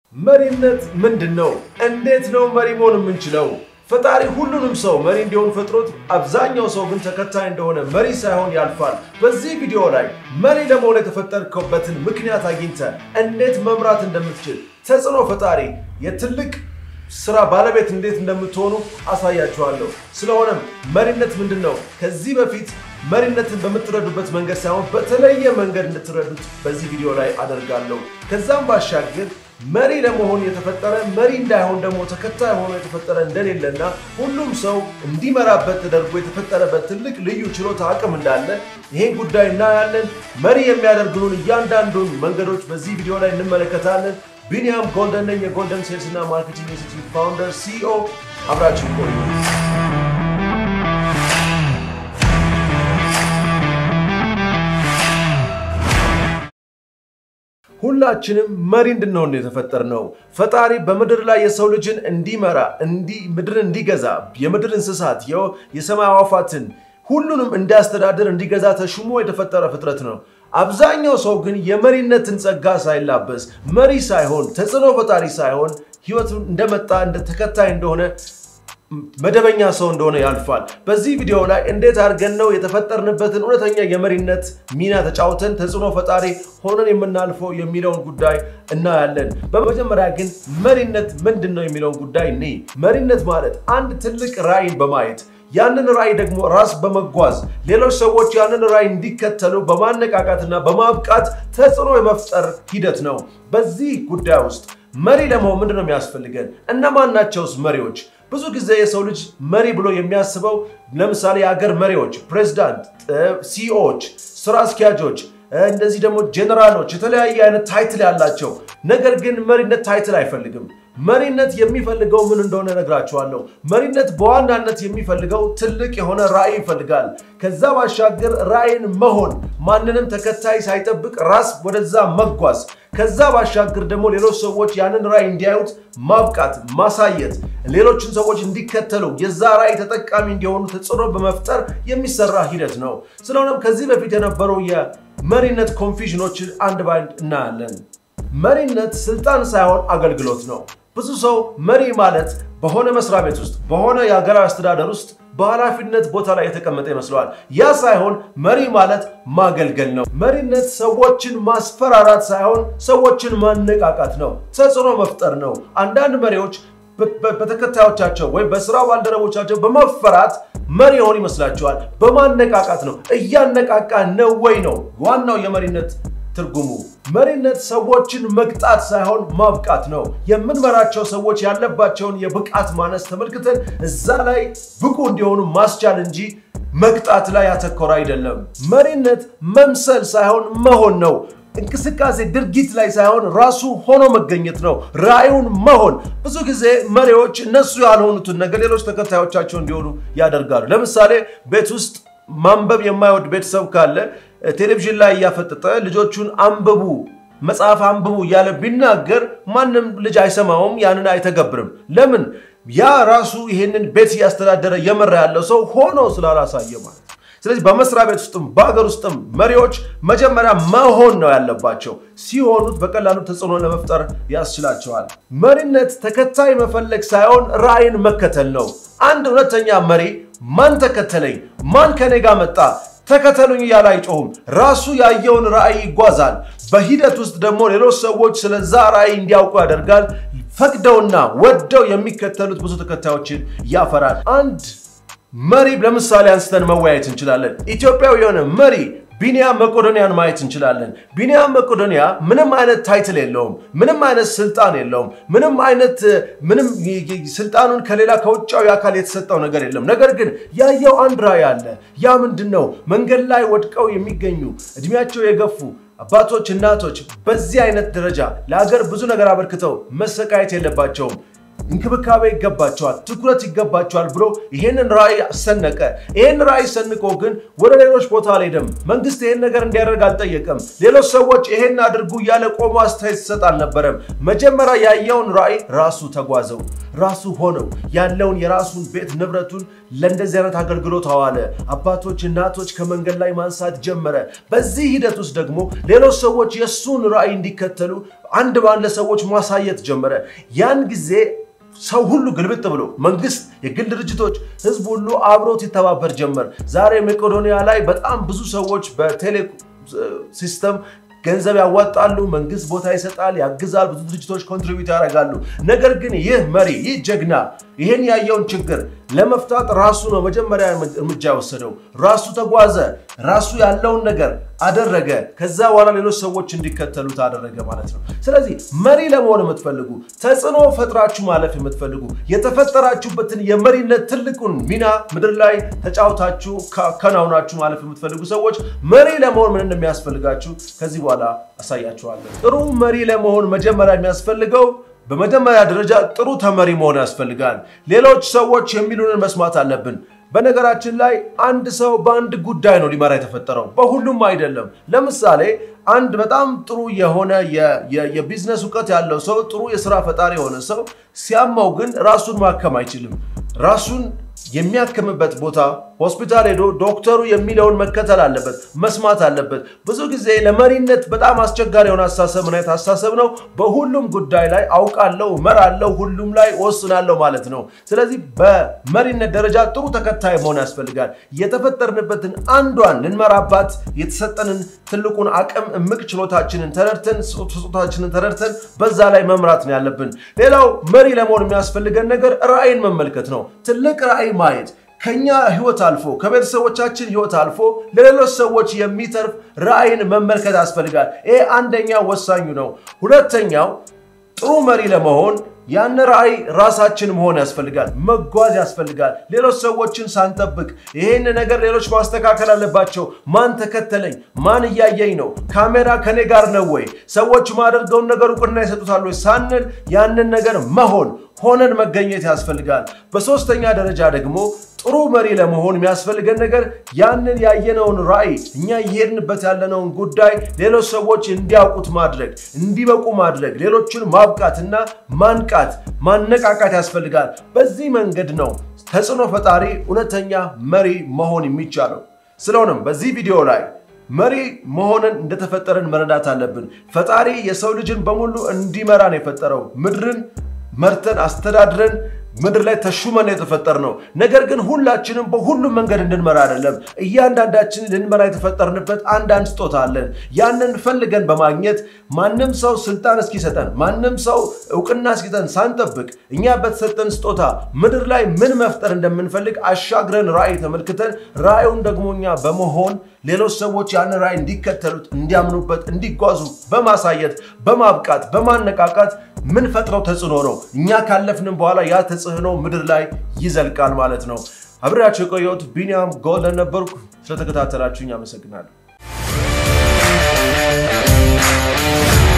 መሪነት ምንድን ነው? እንዴት ነው መሪ መሆን የምንችለው? ፈጣሪ ሁሉንም ሰው መሪ እንዲሆን ፈጥሮት፣ አብዛኛው ሰው ግን ተከታይ እንደሆነ መሪ ሳይሆን ያልፋል። በዚህ ቪዲዮ ላይ መሪ ለመሆን የተፈጠርከበትን ምክንያት አግኝተ እንዴት መምራት እንደምትችል ተጽዕኖ ፈጣሪ የትልቅ ስራ ባለቤት እንዴት እንደምትሆኑ አሳያችኋለሁ። ስለሆነም መሪነት ምንድን ነው? ከዚህ በፊት መሪነትን በምትረዱበት መንገድ ሳይሆን በተለየ መንገድ እንድትረዱት በዚህ ቪዲዮ ላይ አደርጋለሁ። ከዛም ባሻገር መሪ ለመሆን የተፈጠረ መሪ እንዳይሆን ደግሞ ተከታይ ሆኖ የተፈጠረ እንደሌለና ሁሉም ሰው እንዲመራበት ተደርጎ የተፈጠረበት ትልቅ ልዩ ችሎታ አቅም እንዳለ ይሄን ጉዳይ እናያለን። መሪ የሚያደርጉን እያንዳንዱን መንገዶች በዚህ ቪዲዮ ላይ እንመለከታለን። ቢኒያም ጎልደን ነኝ፣ የጎልደን ሴልስ እና ማርኬቲንግ ኢንስቲትዩት ፋውንደር ሲኦ። አብራችን ቆዩ። ሁላችንም መሪ እንድንሆን የተፈጠርነው ፈጣሪ በምድር ላይ የሰው ልጅን እንዲመራ ምድርን እንዲገዛ የምድር እንስሳት የሰማይ አዕዋፋትን ሁሉንም እንዲያስተዳድር እንዲገዛ ተሹሞ የተፈጠረ ፍጥረት ነው። አብዛኛው ሰው ግን የመሪነትን ጸጋ ሳይላበስ መሪ ሳይሆን ተጽዕኖ ፈጣሪ ሳይሆን ህይወቱን እንደመጣ እንደ ተከታይ እንደሆነ መደበኛ ሰው እንደሆነ ያልፋል። በዚህ ቪዲዮ ላይ እንዴት አድርገን ነው የተፈጠርንበትን እውነተኛ የመሪነት ሚና ተጫውተን ተጽዕኖ ፈጣሪ ሆነን የምናልፈው የሚለውን ጉዳይ እናያለን። በመጀመሪያ ግን መሪነት ምንድን ነው የሚለውን ጉዳይ እኔ መሪነት ማለት አንድ ትልቅ ራዕይን በማየት ያንን ራዕይ ደግሞ ራስ በመጓዝ ሌሎች ሰዎች ያንን ራዕይ እንዲከተሉ በማነቃቃትና በማብቃት ተጽዕኖ የመፍጠር ሂደት ነው። በዚህ ጉዳይ ውስጥ መሪ ለመሆን ምንድን ነው የሚያስፈልገን? እነማን ናቸውስ መሪዎች? ብዙ ጊዜ የሰው ልጅ መሪ ብሎ የሚያስበው ለምሳሌ የሀገር መሪዎች፣ ፕሬዚዳንት፣ ሲኢኦዎች፣ ስራ አስኪያጆች፣ እንደዚህ ደግሞ ጄኔራሎች፣ የተለያየ አይነት ታይትል ያላቸው። ነገር ግን መሪነት ታይትል አይፈልግም። መሪነት የሚፈልገው ምን እንደሆነ እነግራችኋለሁ። መሪነት በዋናነት የሚፈልገው ትልቅ የሆነ ራዕይ ይፈልጋል። ከዛ ባሻገር ራዕይን መሆን፣ ማንንም ተከታይ ሳይጠብቅ ራስ ወደዛ መጓዝ፣ ከዛ ባሻገር ደግሞ ሌሎች ሰዎች ያንን ራዕይ እንዲያዩት ማብቃት፣ ማሳየት፣ ሌሎችን ሰዎች እንዲከተሉ የዛ ራዕይ ተጠቃሚ እንዲሆኑ ተጽዕኖ በመፍጠር የሚሰራ ሂደት ነው። ስለሆነም ከዚህ በፊት የነበሩ የመሪነት ኮንፊዥኖችን አንድ ባንድ እናያለን። መሪነት ስልጣን ሳይሆን አገልግሎት ነው። ብዙ ሰው መሪ ማለት በሆነ መስሪያ ቤት ውስጥ በሆነ የሀገራዊ አስተዳደር ውስጥ በኃላፊነት ቦታ ላይ የተቀመጠ ይመስለዋል። ያ ሳይሆን መሪ ማለት ማገልገል ነው። መሪነት ሰዎችን ማስፈራራት ሳይሆን ሰዎችን ማነቃቃት ነው። ተጽዕኖ መፍጠር ነው። አንዳንድ መሪዎች በተከታዮቻቸው ወይም በስራ ባልደረቦቻቸው በመፈራት መሪ የሆኑ ይመስላቸዋል። በማነቃቃት ነው። እያነቃቃ ነው ወይ ነው ዋናው የመሪነት ትርጉሙ። መሪነት ሰዎችን መቅጣት ሳይሆን ማብቃት ነው። የምንመራቸው ሰዎች ያለባቸውን የብቃት ማነስ ተመልክተን እዛ ላይ ብቁ እንዲሆኑ ማስቻል እንጂ መቅጣት ላይ ያተኮረ አይደለም። መሪነት መምሰል ሳይሆን መሆን ነው። እንቅስቃሴ ድርጊት ላይ ሳይሆን ራሱ ሆኖ መገኘት ነው። ራዕዩን መሆን። ብዙ ጊዜ መሪዎች እነሱ ያልሆኑትን ነገር ሌሎች ተከታዮቻቸው እንዲሆኑ ያደርጋሉ። ለምሳሌ ቤት ውስጥ ማንበብ የማይወድ ቤተሰብ ካለ ቴሌቪዥን ላይ እያፈጠጠ ልጆቹን አንብቡ፣ መጽሐፍ አንብቡ እያለ ቢናገር ማንም ልጅ አይሰማውም፣ ያንን አይተገብርም። ለምን? ያ ራሱ ይሄንን ቤት እያስተዳደረ እየመራ ያለው ሰው ሆኖ ስላላሳየ ማለት ነው። ስለዚህ በመስሪያ ቤት ውስጥም በሀገር ውስጥም መሪዎች መጀመሪያ መሆን ነው ያለባቸው። ሲሆኑት በቀላሉ ተጽዕኖ ለመፍጠር ያስችላቸዋል። መሪነት ተከታይ መፈለግ ሳይሆን ራዕይን መከተል ነው። አንድ እውነተኛ መሪ ማን ተከተለኝ፣ ማን ከኔ ጋር መጣ ተከተሉኝ እያለ አይጮሁም። ራሱ ያየውን ራዕይ ይጓዛል። በሂደት ውስጥ ደግሞ ሌሎች ሰዎች ስለዛ ራዕይ እንዲያውቁ ያደርጋል። ፈቅደውና ወደው የሚከተሉት ብዙ ተከታዮችን ያፈራል። አንድ መሪ ለምሳሌ አንስተን መወያየት እንችላለን። ኢትዮጵያዊ የሆነ መሪ ቢኒያም መቄዶንያን ማየት እንችላለን። ቢኒያም መቄዶንያ ምንም አይነት ታይትል የለውም። ምንም አይነት ስልጣን የለውም። ምንም አይነት ምንም ስልጣኑን ከሌላ ከውጫዊ አካል የተሰጠው ነገር የለም። ነገር ግን ያየው አንድ ራዕይ አለ። ያ ምንድን ነው? መንገድ ላይ ወድቀው የሚገኙ እድሜያቸው የገፉ አባቶች፣ እናቶች በዚህ አይነት ደረጃ ለሀገር ብዙ ነገር አበርክተው መሰቃየት የለባቸውም። እንክብካቤ ይገባቸዋል፣ ትኩረት ይገባቸዋል ብሎ ይሄንን ራዕይ ሰነቀ። ይሄን ራዕይ ሰንቆ ግን ወደ ሌሎች ቦታ አልሄደም። መንግስት ይሄን ነገር እንዲያደርግ አልጠየቀም። ሌሎች ሰዎች ይሄን አድርጉ እያለ ቆሞ አስተያየት ሲሰጥ አልነበረም። መጀመሪያ ያየውን ራዕይ ራሱ ተጓዘው፣ ራሱ ሆነው ያለውን የራሱን ቤት ንብረቱን ለእንደዚህ አይነት አገልግሎት አዋለ። አባቶች፣ እናቶች ከመንገድ ላይ ማንሳት ጀመረ። በዚህ ሂደት ውስጥ ደግሞ ሌሎች ሰዎች የእሱን ራዕይ እንዲከተሉ አንድ በአንድ ለሰዎች ማሳየት ጀመረ። ያን ጊዜ ሰው ሁሉ ግልብጥ ብሎ መንግስት፣ የግል ድርጅቶች፣ ህዝብ ሁሉ አብሮት ይተባበር ጀመር። ዛሬ መቄዶንያ ላይ በጣም ብዙ ሰዎች በቴሌ ሲስተም ገንዘብ ያዋጣሉ። መንግስት ቦታ ይሰጣል፣ ያግዛል። ብዙ ድርጅቶች ኮንትሪቢዩት ያደርጋሉ። ነገር ግን ይህ መሪ ይህ ጀግና ይህን ያየውን ችግር ለመፍታት ራሱ ነው መጀመሪያ እርምጃ የወሰደው። ራሱ ተጓዘ፣ ራሱ ያለውን ነገር አደረገ። ከዛ በኋላ ሌሎች ሰዎች እንዲከተሉት አደረገ ማለት ነው። ስለዚህ መሪ ለመሆን የምትፈልጉ ተጽዕኖ ፈጥራችሁ ማለፍ የምትፈልጉ የተፈጠራችሁበትን የመሪነት ትልቁን ሚና ምድር ላይ ተጫውታችሁ ከናውናችሁ ማለፍ የምትፈልጉ ሰዎች መሪ ለመሆን ምን እንደሚያስፈልጋችሁ ከዚህ በኋላ አሳያችኋለሁ። ጥሩ መሪ ለመሆን መጀመሪያ የሚያስፈልገው በመጀመሪያ ደረጃ ጥሩ ተመሪ መሆን ያስፈልጋል። ሌሎች ሰዎች የሚሉንን መስማት አለብን። በነገራችን ላይ አንድ ሰው በአንድ ጉዳይ ነው ሊመራ የተፈጠረው፣ በሁሉም አይደለም። ለምሳሌ አንድ በጣም ጥሩ የሆነ የቢዝነስ እውቀት ያለው ሰው፣ ጥሩ የስራ ፈጣሪ የሆነ ሰው ሲያማው ግን ራሱን ማከም አይችልም። ራሱን የሚያክምበት ቦታ ሆስፒታል ሄዶ ዶክተሩ የሚለውን መከተል አለበት፣ መስማት አለበት። ብዙ ጊዜ ለመሪነት በጣም አስቸጋሪ የሆነ አስተሳሰብ ምን አይነት አስተሳሰብ ነው? በሁሉም ጉዳይ ላይ አውቃለሁ፣ እመራለሁ፣ ሁሉም ላይ ወስናለሁ ማለት ነው። ስለዚህ በመሪነት ደረጃ ጥሩ ተከታይ መሆን ያስፈልጋል። የተፈጠርንበትን አንዷን ልንመራባት የተሰጠንን ትልቁን አቅም እምቅ ችሎታችንን ተረድተን ስጦታችንን ተረድተን በዛ ላይ መምራት ነው ያለብን። ሌላው መሪ ለመሆን የሚያስፈልገን ነገር ራዕይን መመልከት ነው። ትልቅ ራዕይ ማየት ከኛ ህይወት አልፎ ከቤተሰቦቻችን ህይወት አልፎ ለሌሎች ሰዎች የሚተርፍ ራዕይን መመልከት ያስፈልጋል። ይሄ አንደኛው ወሳኙ ነው። ሁለተኛው ጥሩ መሪ ለመሆን ያን ራዕይ ራሳችን መሆን ያስፈልጋል፣ መጓዝ ያስፈልጋል። ሌሎች ሰዎችን ሳንጠብቅ ይሄን ነገር ሌሎች ማስተካከል አለባቸው። ማን ተከተለኝ? ማን እያየኝ ነው? ካሜራ ከኔ ጋር ነው ወይ? ሰዎች ማደርገውን ነገር እውቅና ይሰጡታል ወይ ሳንል ያንን ነገር መሆን ሆነን መገኘት ያስፈልጋል። በሶስተኛ ደረጃ ደግሞ ጥሩ መሪ ለመሆን የሚያስፈልገን ነገር ያንን ያየነውን ራዕይ እኛ እየሄድንበት ያለነውን ጉዳይ ሌሎች ሰዎች እንዲያውቁት ማድረግ፣ እንዲበቁ ማድረግ፣ ሌሎችን ማብቃትና ማንቃት፣ ማነቃቃት ያስፈልጋል። በዚህ መንገድ ነው ተጽዕኖ ፈጣሪ እውነተኛ መሪ መሆን የሚቻለው። ስለሆነም በዚህ ቪዲዮ ላይ መሪ መሆንን እንደተፈጠረን መረዳት አለብን። ፈጣሪ የሰው ልጅን በሙሉ እንዲመራን የፈጠረው ምድርን መርተን አስተዳድረን ምድር ላይ ተሹመን የተፈጠር ነው። ነገር ግን ሁላችንም በሁሉም መንገድ እንድንመራ አይደለም። እያንዳንዳችን ልንመራ የተፈጠርንበት አንዳንድ ስጦታ አለን። ያንን ፈልገን በማግኘት ማንም ሰው ስልጣን እስኪሰጠን፣ ማንም ሰው እውቅና እስኪሰጠን ሳንጠብቅ እኛ በተሰጠን ስጦታ ምድር ላይ ምን መፍጠር እንደምንፈልግ አሻግረን ራዕይ ተመልክተን ራዕዩን ደግሞ እኛ በመሆን ሌሎች ሰዎች ያን ራዕይ እንዲከተሉት፣ እንዲያምኑበት፣ እንዲጓዙ በማሳየት በማብቃት በማነቃቃት ምን ፈጥረው ተጽዕኖ ነው። እኛ ካለፍንም በኋላ ያ ተጽዕኖ ምድር ላይ ይዘልቃል ማለት ነው። አብሬያቸው የቆየሁት ቢኒያም ጎልደን ነበርኩ። ስለተከታተላችሁኝ አመሰግናለሁ።